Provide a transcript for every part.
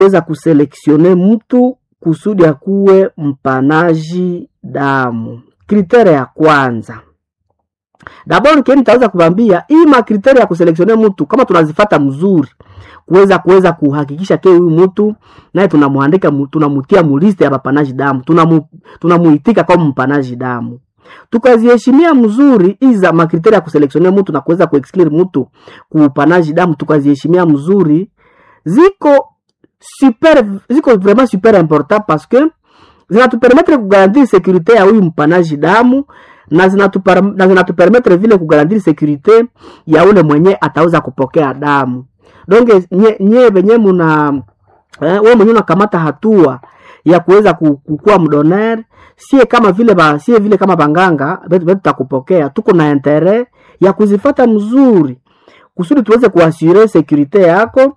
weza kuseleksione mtu kusudi akuwe mpanaji damu. Kritere ya kwanza dabord keni taweza kubambia hii makriteri ya kuseleksionia mtu kama tunazifata mzuri kuweza kuweza kuhakikisha ke huyu mtu naye tunamwandika mu- tunamutia muliste ya mapanaji damu tunamu, tunamuitika kama mpanaji damu tukaziheshimia mzuri hizi za makriteri ya kuseleksionia mtu na kuweza kuexclure mtu kuupanaji damu tukaziheshimia mzuri ziko super ziko vraiment super important parce que zinatupermetre kugarantir sekurite ya huyu mpanaji damu na zinatupar- na zinatupermetre vile kugarantir sekurite ya ule mwenye ataweza kupokea damu donge nye, nye venye muna eh, we mwenyewe unakamata hatua ya kuweza ku- kukuwa mdoner sie kama vile ba, sie vile kama banganga betu betu tutakupokea tuko na intere ya kuzifata mzuri kusudi tuweze kuasure sekurite yako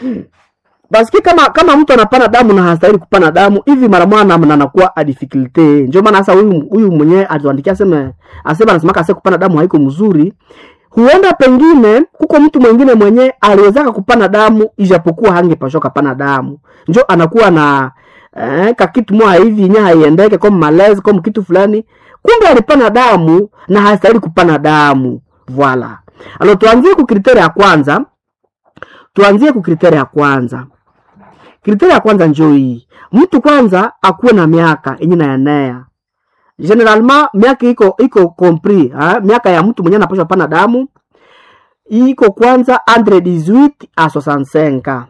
Basi kama kama mtu anapana damu na hastahili kupana damu hivi mara mwana na anakuwa a difficulty. Ndio maana sasa huyu huyu mwenyewe atuandikia aseme asema anasema kase kupana damu haiko mzuri. Huenda pengine kuko mtu mwingine mwenye aliwezaka kupana damu ijapokuwa hangepashwa kapana damu. Njo anakuwa na eh, kakitu moja hivi nya haiendeke kama malezi kama kitu fulani. Kumbe alipana damu na hastahili kupana damu. Voila. Alo tuanzie ku kriteria ya kwanza. Tuanzie ku kriteria ya kwanza. Kriteria ya kwanza njoo hii. Mtu kwanza akuwe na miaka yenye naenea. Generalement miaka iko iko compris, ha? Miaka ya mtu mwenye anapaswa pana damu iko kwanza entre 18 à 65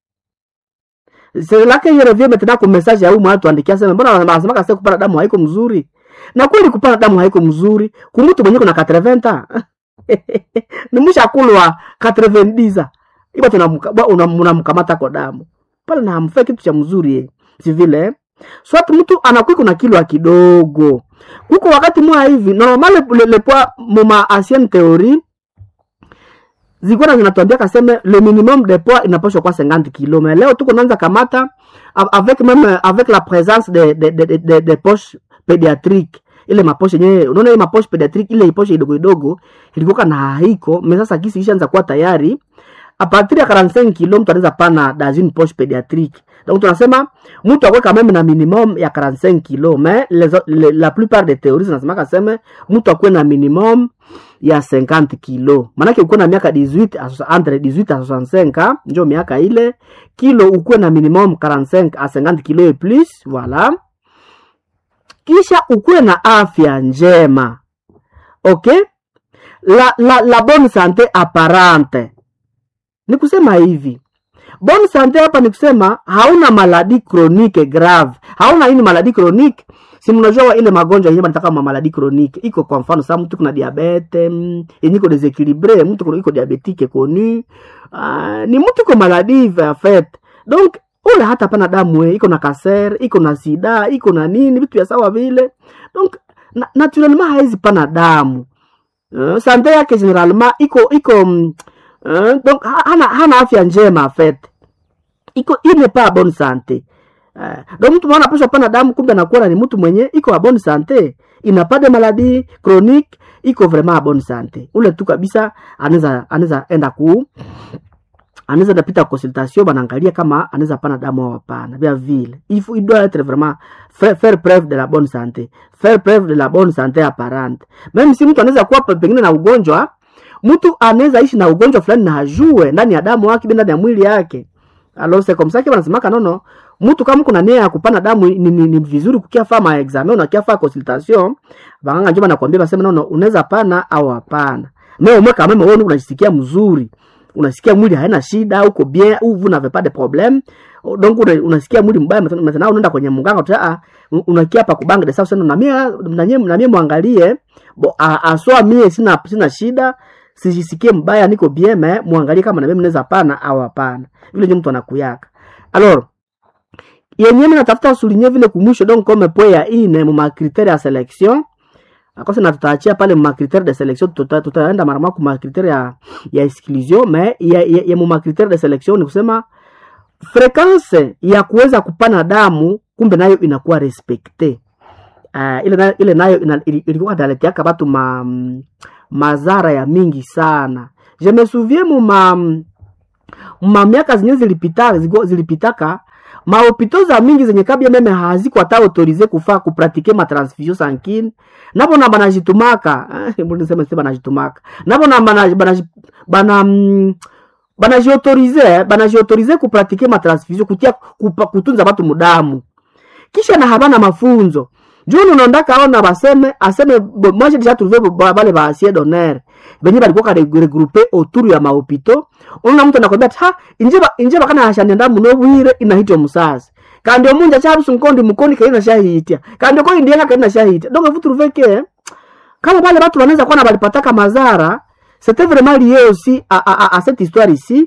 C'est là que je reviens maintenant kwa message ya huyu mtu andikia sema mbona anasema kasa kupana damu haiko mzuri. Na kweli kupana damu haiko mzuri. Kumtu mwenye kuna 80 ni mshakulwa 90 iba tunamkamata kwa damu pale na hamfai kitu cha mzuri eh. si vile swat mtu anakuwa kuna kilo kidogo huko wakati mwa hivi normal le, le poids moma ancienne théorie zilikuwa zinatuambia kaseme le minimum de poids inapaswa kuwa 50 kilo mais leo tuko naanza kamata avec même avec la présence de de de, de, de, de poche pédiatrique ile maposhe yenyewe unaona ile maposhe pédiatrique ile iposhe idogo idogo ilikuwa na haiko mais sasa kisi ishaanza kuwa tayari a partir ya 45 kilo mtu anaweza pana dans une poche pédiatrique donc tunasema mtu akwe quand même na minimum ya 45 kilo mais les, les, la plupart des théories zinasema kaseme mtu akwe na minimum ya 50 kilo maanake ukuwe na miaka 18 à- entre 18 à 65 njo miaka ile kilo ukuwe na minimum 45 à 50 kilo et plus voilà kisha ukuwe na afya njema okay la, la, la bonne santé apparente ni kusema hivi bonne sante hapa ni kusema hauna maladi chronique grave hauna ini maladi chronique si mnajua ile magonjwa yenyewe banataka ma maladi chronique iko kwa mfano sasa mtu kuna diabete mm, yenye iko desequilibre mtu kuna iko diabetique connu uh, ni mtu iko maladi en fait donc ule hata pana damu eh, iko na cancer iko na sida iko na nini vitu vya sawa vile donc na, naturellement haizi pana damu uh, sante yake generalement iko iko mm, uh, donc ha- hana, hana afya njema en fait iko il n'est pas à bonne santé uh, donc mtu mwana pasha pana damu kumbe anakuwa ni mtu mwenye iko a bonne santé ina pas de maladie chronique iko vraiment a bonne santé ule tu kabisa anaweza anaweza enda ku anaweza napita consultation banaangalia kama anaweza pana damu au hapana vya vile il faut il doit être vraiment faire, faire preuve de la bonne santé faire preuve de la bonne santé apparente même si mtu anaweza kuwa pe- pengine na ugonjwa mtu anaweza ishi na ugonjwa fulani na hajue ndani ya damu yake ndani ya mwili yake alors c'est comme ça que wanasemaka nono mtu kama kuna nia ya kupana damu ni, ni, ni vizuri kukia faa ma examen unakia faa consultation banganga njoma nakwambia basema nono unaweza pana au hapana mais au moins quand même wewe unajisikia mzuri unasikia mwili haina shida uko bien ou vous n'avez pas de problème donc una, unasikia mwili mbaya maintenant maintenant unaenda kwenye mganga uta unakia hapa kubanga de sasa na mie na mie na mie muangalie bo a- aswa mie sina sina shida sijisikie mbaya niko bien mais muangalie kama na mimi naweza pana au hapana vile ndio mtu anakuyaka alors yenyewe mimi natafuta souligner vile kumwisho donc comme point ya ine mu critère ya sélection akosa na tutaachia pale ma critère de sélection tuta- tutaenda mara moja kuma critère ya ya exclusion mais ya, ya, ya mu critère de sélection ni kusema fréquence ya kuweza kupana damu kumbe nayo inakuwa respecte uh, ile nayo, ile nayo ina- ili- ilikuwa naleteaka batu ma, mm, mazara ya mingi sana je me souviens mu ma mamiaka zenye zilipita zigo- zilipitaka mahopito za mingi zenye kabia meme haziko hata autorize kufaa kupratike matransfusion sankine napo na banajitumaka eh, mbona niseme sema banajitumaka napo na bana bana bana mm, banajiautorize banajiautorize kupratike matransfusion kutia kupa, kutunza batu mudamu kisha na habana mafunzo juu unaondaka aona baseme aseme bo- moi j'ai déjà trouvé bo- ba- bale ba asie d'honneur benye balikuwa ka regroupe autour ya mahopito unaona mtu anakwambia ati, ha inje ba- inje bakana hashanenda muno bwire inahitwa musasi kandi omunja chabusu nkondi mukondi kaina shahitia kandi ko indianga kaina shahitia donc vous trouvez que kama bale batu wanaweza kuwa na balipataka mazara c'était vraiment lié aussi à, à, à, à cette histoire ici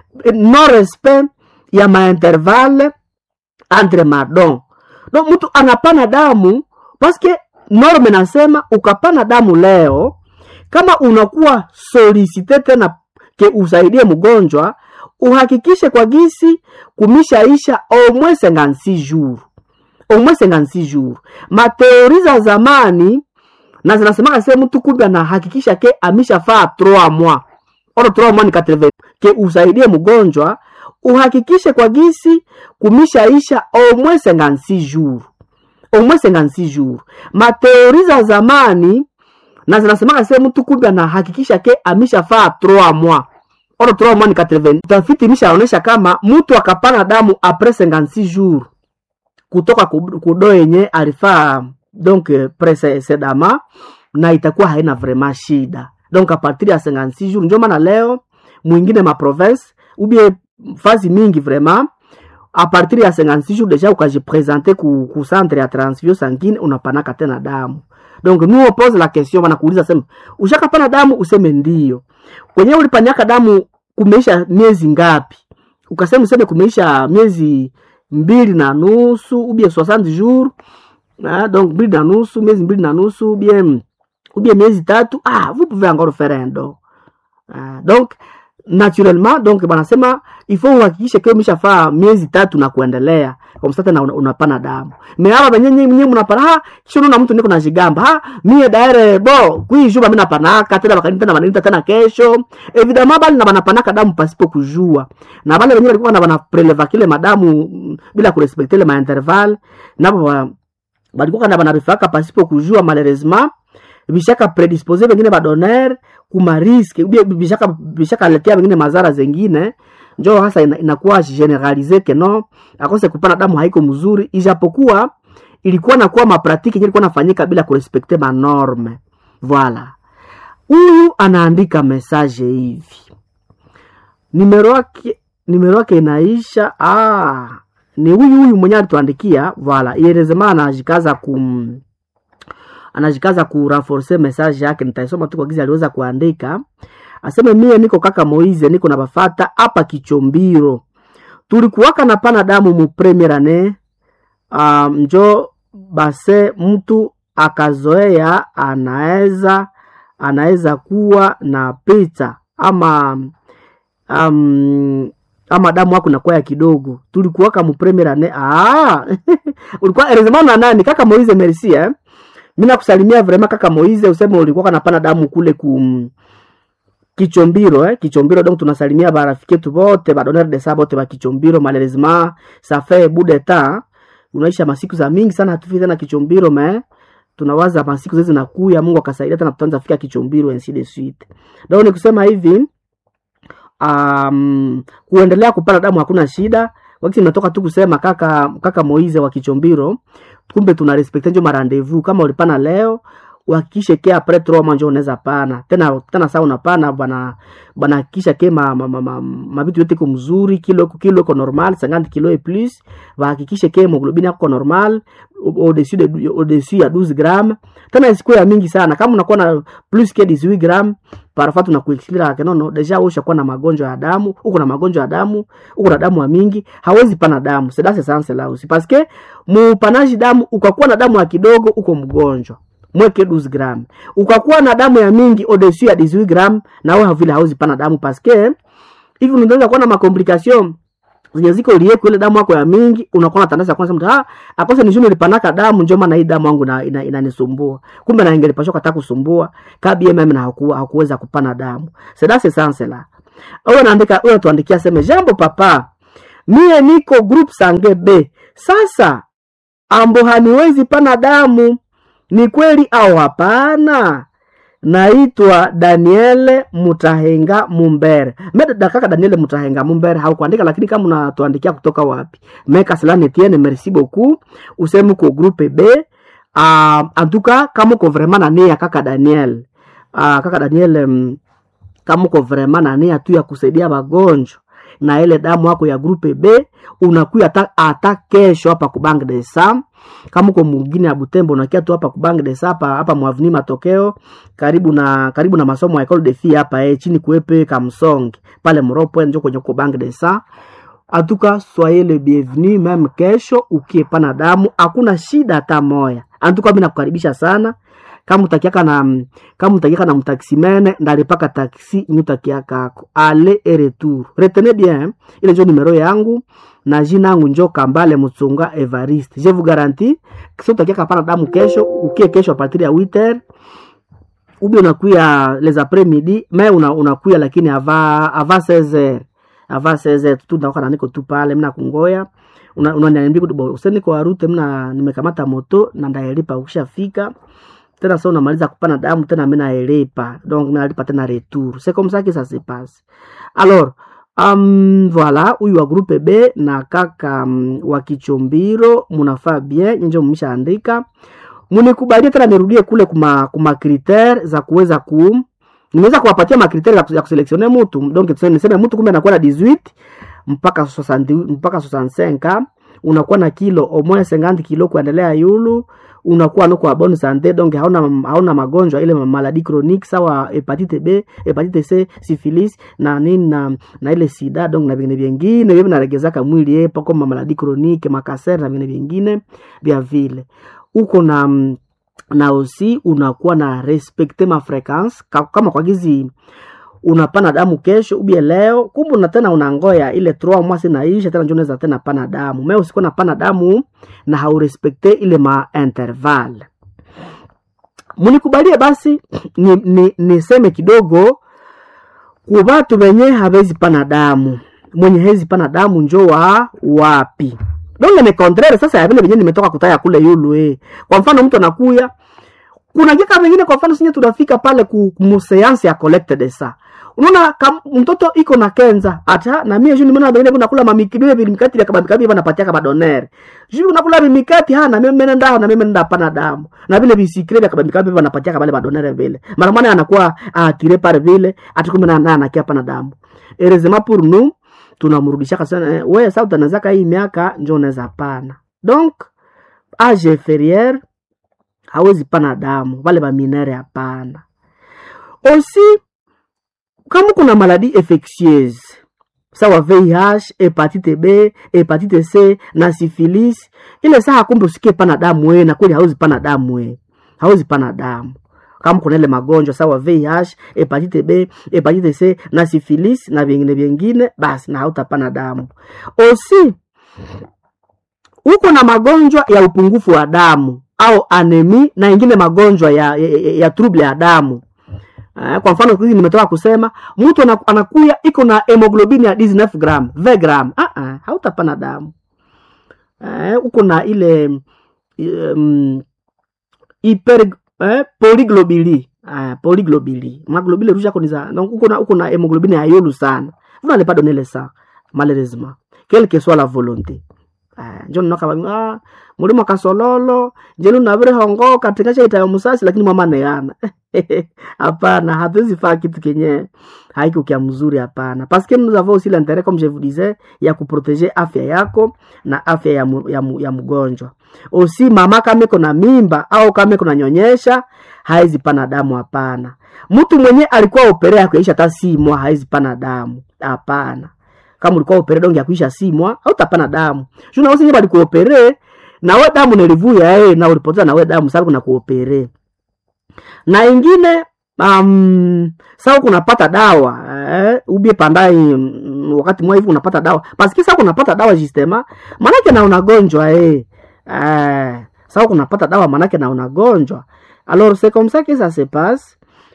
non respect ya maintervalle entre madon donc mtu anapana damu paske norme nasema ukapana damu leo kama unakuwa solicite tena ke usaidie mgonjwa uhakikishe kwa gisi kumishaisha au moins 56 jours au moins 56 jours mateori za zamani na zinasemaka se mtu kumbe anahakikisha ke amishafaa 3 mois oro 3 mois ni 80 ke usaidie mgonjwa uhakikishe kwa gisi kumishaisha au moins 56 jours au moins 56 jours mateori za zamani na zinasemaka se mtu kumbe anahakikisha ke amishafaa 3 mois oro 3 mois ni 80 tafiti imeshaonyesha kama mtu akapana damu apres 56 jours kutoka ku- kudo yenye alifaa donc eh, presedama na itakuwa haina vraiment shida donc a partir ya 56 jours ndio maana leo mwingine ma province ubie fazi mingi vraiment a partir ya 56 jours deja ukajipresente ku, ku centre ya transfusion sanguine unapanaka tena damu donc nous on pose la question wanakuuliza sema ushakapana damu useme ndio kwenye ulipanyaka damu kumeisha miezi ngapi ukasema useme kumeisha miezi mbili na nusu ubie 60 jours ah, donc mbili na nusu miezi mbili na nusu ubie ubie miezi tatu ah, vous pouvez encore faire un don ah, donc naturellement donc banasema il faut uhakikishe kio umeshafaa miezi tatu na kuendelea kwa msata na una, unapana damu me hapa benye nyinyi mnapana ha kisha unaona mtu niko na jigamba ha mie daire bo kui juba mimi napanaka tena bakanita na banita tena kesho evidemment bali na banapanaka damu pasipo kujua na bale wenyewe walikuwa na banapreleva kile madamu mm, bila kurespekte ile mainterval nabo ba- balikuwa na banarifaka pasipo kujua malheureusement bishaka predispose bengine badoner kuma riske ubie bishaka bishaka letea bengine mazara zengine njo hasa ina, inakuwa generalize ke no akose kupana damu haiko mzuri ijapokuwa ilikuwa nakuwa mapratiki yenye ilikuwa nafanyika bila kurespekte manorme voila huyu anaandika message hivi nimero yake nimero yake inaisha ah, ni huyu huyu mwenye alituandikia voila ierezema anajikaza kum anajikaza kurenforce message yake nitaisoma tu kwa gizi aliweza kuandika aseme mie niko kaka moize niko na bafata hapa kichombiro tulikuwaka na pana damu mu premier ane um, njo base mtu akazoea anaweza anaweza kuwa na pita ama um, ama damu wako nakuwa ya kidogo tulikuwaka mu premier ane ah ulikuwa erezema na nani kaka moize merci eh mi nakusalimia vrema kaka moize useme ulikuwa kanapana damu kule ku kichombiro eh? kichombiro donc tunasalimia barafiki yetu bote badonere de sa bote ba kichombiro malheureusement ça fait bout de temps unaisha masiku za mingi sana hatufiki tena kichombiro me tunawaza masiku zezi zinakuya mungu akasaidia tena tutaanza fika kichombiro ainsi de suite donc ni kusema hivi um, kuendelea kupata damu hakuna shida wakati nimetoka tu kusema kaka kaka moize wa kichombiro kumbe tuna respecte njo marandevous kama ulipana leo uhakikishe ke apres trois mois njo unaweza pana tena tena saa unapana bana banahakikisha ke ma, ma, ma, ma, mabitu yote iko mzuri kilo iko kilo iko normal 50 kilo et plus bahakikishe ke hemoglobine yako normal au-dessus de au-dessus ya 12 gram tena isikuwe ya mingi sana kama unakuwa na plus que 18 gram parfois tunakuexplica ke nono deja wewe ushakuwa na magonjwa ya damu uko na magonjwa ya damu uko na damu ya mingi hawezi pana damu c'est dans ce sens là aussi parce que mupanaji damu ukakuwa na damu ya kidogo uko mgonjwa mweke 12 gram ukakuwa na damu ya mingi au-dessus ya 18 gram na wewe vile hauzi pana damu parce que hivi unaweza kuwa na makomplication zenye ziko lieko ile damu yako ya mingi unakuwa na tandaza kwanza mtu ah akose ni juu nilipanaka damu njoo maana hii damu yangu na ina, inanisumbua kumbe na ingelipashwa kata kusumbua kabi mimi na hakuwa hakuweza kupana damu c'est dans ce sens là huyo anaandika huyo tuandikia seme jambo papa mie niko group sange b sasa ambo haniwezi pana damu ni kweli au hapana naitwa daniele mutahenga mumbere meda kaka daniele mutahenga mumbere haukuandika lakini kama unatuandikia kutoka wapi meka selani tiene merci beaucoup useme uko groupe b uh, antuka kama uko vraiment na nia kaka daniel uh, kaka daniel um, kama uko vraiment na nia tu ya kusaidia wagonjwa na ile damu yako ya grupe B unakuya hata hata kesho hapa kubang de sam kama uko mwingine ya Butembo unakia tu hapa kubang de sa hapa hapa mwavini matokeo karibu na karibu na masomo ya Ecole de Filles hapa eh chini kuepe Kamsonge pale Mropo njo kwenye kubang de sa atuka soyez le bienvenu meme kesho ukiepana damu hakuna shida hata moya antuka mimi nakukaribisha sana kama utakiaka na kama utakiaka na mtaksimene ndalipaka taksi nyutakiaka ako ale et retour retenez bien ile njo numero yangu na jina yangu njo kambale mutsunga evariste je vous garantis kisi utakiaka pana damu kesho ukie kesho a partir ya 8h ubi unakuya les après midi me una, unakuya lakini ava ava 16h ava 16h tu ndaoka na niko tu pale mna kungoya unaniambia una kuti useni kwa rute mna nimekamata moto na ndaelipa ukishafika tena sa unamaliza kupana damu tena mi naelipa donc mi nalipa tena retour c'est comme ça que ça se passe alors um, voilà huyu wa groupe b na kaka um, wa kichombiro munafaa bien nyenje mumeshaandika munikubalie tena nirudie kule kuma, kuma critère za kuweza ku nimeweza kuwapatia makriteri ya kuselektione mutu donc niseme mutu kumbe anakuwa na 18 mpaka 60, mpaka 65 unakuwa na kilo au moins 50 kilo kuendelea yulu unakuwa nuko wa bonne santé donc hauna hauna magonjwa ile maladi chronique sawa hepatite B, hepatite C, syphilis na nini na, na ile sida donc na vingine vingine vile vinaregezaka mwili yepo kama maladi chronique makaser na vingine vingine vya vile uko na na osi unakuwa na respecte ma frequence kama kwa gizi unapana damu kesho ubie leo kumbe na tena unangoya ile 3 mois inaisha tena ndio unaweza tena pana damu me usikuwa napana damu na haurespekte ile ma interval munikubalie basi niseme ni, ni kidogo ku batu benye habezi pana damu mwenye hezi pana damu njo wa wapi donc ni contraire sasa ya vile benye nimetoka kutaya kule yulu eh. kwa mfano mtu anakuya kuna jika vingine kwa mfano sinye tunafika pale ku museansi ya collecte de sa unaona mtoto iko na kenza ata na mimi juu nimeona wengine kuna kula mamikibile vilimikati vya kabamikabi wanapatia kama donere juu unakula mimikati ha na mimi nenda na mimi nenda pana damu na vile bisikile vya kabamikabi wanapatia kama wale madonere vile mara maana anakuwa atire pale vile atikumbe na na anakia pana damu erezema pour nous tunamrudisha kasana eh, wewe sasa utanazaka hii miaka njoo unaweza pana donc age inférieure hawezi pana damu wale baminere hapana aussi kama kuna maladi infectieuse sawa VIH, hepatite B, hepatite C na syphilis, ile saa kumbe usikie pana damu we, na kweli hauzi pana damu we, hauzi pana damu kama kuna ile magonjwa sawa VIH, hepatite B, hepatite C na syphilis na vingine vingine, basi na hautapana damu. Osi uko na magonjwa ya upungufu wa damu au anemi na ingine magonjwa ya, ya, ya, ya trouble ya damu Uh, kwa mfano hizi nimetoka kusema mtu anakuya iko na hemoglobini ya 19 gram 20 gram ah ah hautapana damu uh, uko na ile um, hyper uh, polyglobili uh, polyglobili maglobili rusha ko niza donc uko na uko na hemoglobini ya yolu sana vous n'allez pas donner le sang malheureusement quelle que soit la volonté uh, njo nnoka ah mulimo kasololo njelu navire hongo katika chaitayo musasi lakini mama neana hapana hatuwezi faa kitu kenye haiko kia mzuri hapana paske nous avons aussi l'intérêt comme je vous disais ya kuproteger afya yako na afya ya, mu, ya, mu, ya mgonjwa osi mama kama iko na mimba au kama iko na nyonyesha haizi pana damu hapana mtu mwenye alikuwa opere ya kuisha hata simwa haizi pana damu hapana kama ulikuwa opere donge ya kuisha simwa hautapana damu juna wosi nye balikuopere nawe damu nilivuya eh, na ulipoteza nawe damu sababu kuna kuopere na ingine um, sawa kunapata dawa eh, ubie pandai mm, wakati mwa hivi unapata dawa paski sawa kunapata dawa jistema manake na unagonjwa eh. Eh, sawa kunapata dawa manake na unagonjwa alors c'est comme ça que ça se passe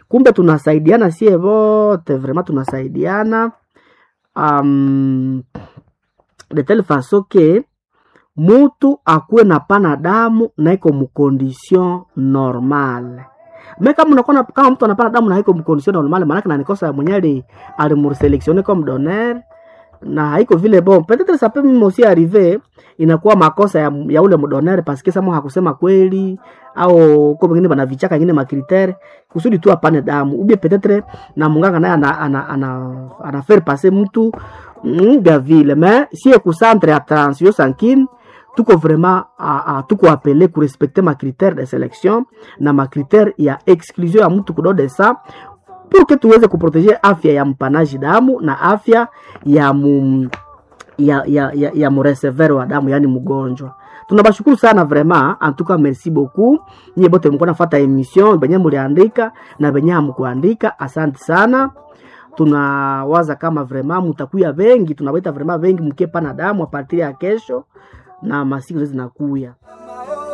kumbe tunasaidiana sie vote vraiment tunasaidiana um, de telle façon que mutu akuwe na pana damu na iko mkondition normale me kama unakuwa kama mtu anapana damu na iko mkondition normale maanake na nikosa mwenye ali alimurselektione comme donneur na haiko vile bon peut-être ça peut même aussi arriver inakuwa makosa ya, ya ule mdonere paske samo hakusema kweli au ko wengine bana vichaka ingine makritere kusudi tu apane damu ubie peut-être na munganga naye ana, ana, ana, ana faire passer mtu nga vile mais si ekucentre ya transfusion sanguine tuko vraiment a, a, tuko apele kurespecte makritere de selection na makritere ya exclusion ya mtu kudo de sa pour que tuweze kuproteger afya ya mpanaji damu na afya ya mu, ya, ya, ya, ya muresevere wa damu yani mgonjwa tunabashukuru sana vraiment en tout cas merci beaucoup nyie bote mko nafata emission benye muliandika na benye hamkuandika asante sana tunawaza kama vraiment mutakuya vengi tunawaita vraiment vengi mkiepa na damu a partir ya kesho na masiku zote zinakuya